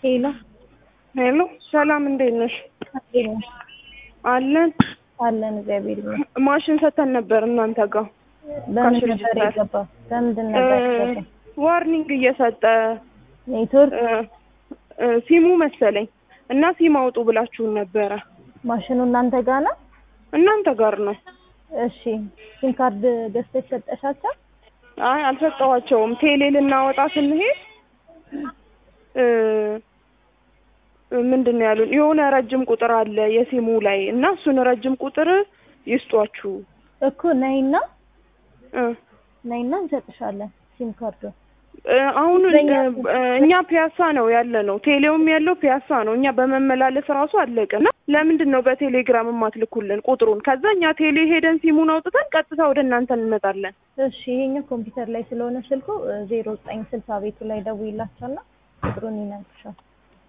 ሄሎ ሄሎ ሰላም፣ እንዴት ነሽ? አለን አለን እግዚአብሔር ይመስገን። ማሽን ሰተን ነበር እናንተ ጋር በምን ካሽ ነበር ሬጅስተር። የገባው? በምንድን ነበር የገባው? ዋርኒንግ እየሰጠ ኔትወርክ እ፣ እ፣ ሲሙ መሰለኝ እና ሲም አውጡ ብላችሁን ነበረ። ማሽኑ እናንተ ጋር ነው? እናንተ ጋር ነው። እሺ ሲም ካርድ ገዝተሽ ሰጠሻቸው? አይ አልሰጠኋቸውም። ቴሌ ልናወጣ ስንሄድ እ፣ ምንድን ነው ያሉን? የሆነ ረጅም ቁጥር አለ የሲሙ ላይ እና እሱን ረጅም ቁጥር ይስጧችሁ እኮ ነይና እ ነይና እንሰጥሻለን ሲም ካርዱ። እ፣ አሁን በእኛ እ፣ እኛ ፒያሳ ነው ያለ ነው። ቴሌውም ያለው ፒያሳ ነው። እኛ በመመላለስ ራሱ አለቅን። እና ለምንድን ነው በቴሌግራም የማትልኩልን ቁጥሩን? ከዛ እኛ ቴሌ ሄደን ሲሙን አውጥተን ቀጥታ ወደ እናንተ እንመጣለን። እሺ ይሄኛው ኮምፒውተር ላይ ስለሆነ ስልኩ ዜሮ ዘጠኝ ስልሳ ቤቱ ላይ ደውይላቸውና ቁጥሩን ይነግርሻል።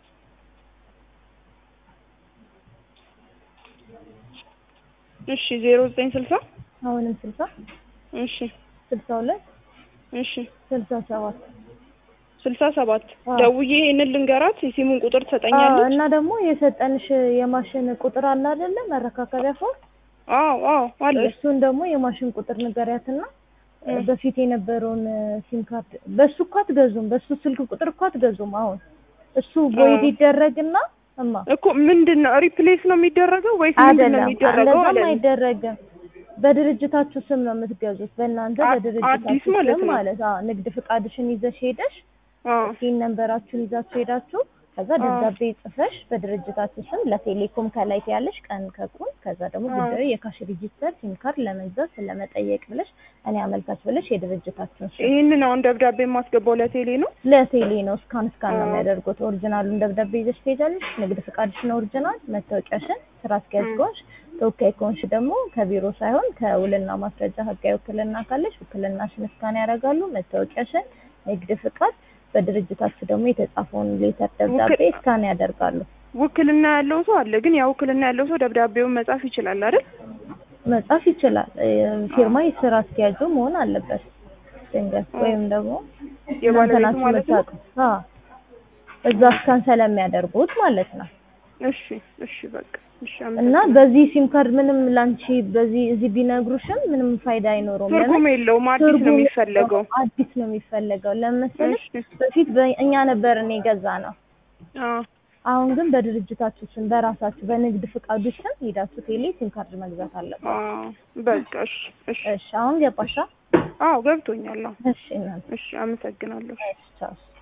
እሺ ዜሮ ዘጠኝ ስልሳ አሁንም ስልሳ እሺ ስልሳ ሁለት እሺ ስልሳ ሰባት ስልሳ ሰባት አዎ። ደውዬ ይሄንን ልንገራት የሲሙን ቁጥር አዎ፣ ትሰጠኛለች። እና ደግሞ የሰጠንሽ የማሽን ቁጥር አለ አይደለ? መረካከቢያ ፎርም አዎ አዎ አለ። እሱን ደግሞ የማሽን ቁጥር ንገሪያትና እ። በፊት የነበረውን ሲም ካርድ በሱ እኮ አትገዙም፣ በሱ ስልክ ቁጥር እኮ አትገዙም። አሁን እሱ ቦይድ ይደረግና እማ እኮ ምንድን ነው ሪፕሌስ ነው የሚደረገው ወይስ ምንድን ነው አይደለም፣ የሚደረገው? እንደዛም አለ አይደረግም። በድርጅታችሁ ስም ነው የምትገዙት፣ በእናንተ አ- በድርጅታችሁ አዲስ ማለት ስም ነው። ማለት አዎ። ንግድ ፍቃድሽን ይዘሽ ሄደሽ አዎ ሲን ነንበራችሁን ይዛችሁ ሄዳችሁ ከዛ አዎ። ደብዳቤ ጽፈሽ በድርጅታችሁ ስም ለቴሌኮም ከላይ ያለሽ ቀን ከቁን ከዛ ደግሞ አዎ። ጉዳዩ የካሽ ሬጂስተር ሲም ካርድ ለመግዛት ስለመጠየቅ ብለሽ እኔ አመልካች ብለሽ የድርጅታችሁን ስም ይህንን አሁን ደብዳቤ የማስገባው ለቴሌ ነው። ለቴሌ ነው እስካን እስካን ነው አዎ። የሚያደርጉት። ኦሪጂናሉን ደብዳቤ ይዘሽ ትሄጃለሽ። ንግድ ፍቃድሽን ኦሪጂናል፣ መታወቂያሽን፣ ስራ አስኪያጅ እ። ከሆንሽ ተወካይ ከሆንሽ ደግሞ ከቢሮ ሳይሆን ከውልና ማስረጃ ህጋዊ ውክልና ካለሽ ውክልናሽን እስካን ያደርጋሉ። መታወቂያሽን፣ ንግድ ፍቃድ፣ በድርጅታችሁ ደግሞ የተጻፈውን ሌተር ደብዳቤ ውክል- እስካን ያደርጋሉ። ውክልና ያለው ሰው አለ፣ ግን ያ ውክልና ያለው ሰው ደብዳቤውን መጻፍ ይችላል አይደል? መጻፍ ይችላል። እ፣ ፊርማ የስራ አስኪያጁ መሆን አለበት። ድንገት ወይም ደግሞ እናንተ የባለቤቱ ናችሁ ማለት ነው። የምታውቁት። አዎ፣ እዛ እስካን ስለሚያደርጉት ማለት ነው። እሺ እሺ በቃ እሺ። እና አመሰግናለሁ። በዚህ ሲም ካርድ ምንም ላንቺ በዚህ እዚህ ቢነግሩሽም ምንም ፋይዳ አይኖረውም። ትርጉም የለውም። አዲስ ነው ትርጉም የሚፈለገው። አዲስ ነው የሚፈለገው። ለምን መሰለሽ እሺ በፊት በእኛ ነበር እኔ ገዛ ነው። አዎ አሁን ግን በድርጅታችሁ ስም በራሳችሁ በንግድ ፍቃዱ ስም ሄዳችሁ ቴሌ ሲም ካርድ መግዛት አለበት። አዎ በቃ እሺ እሺ። እሺ አሁን ገባሻ? አዎ ገብቶኛል። አዎ እሺ እናንተ እሺ አመሰግናለሁ። እሺ ቻው።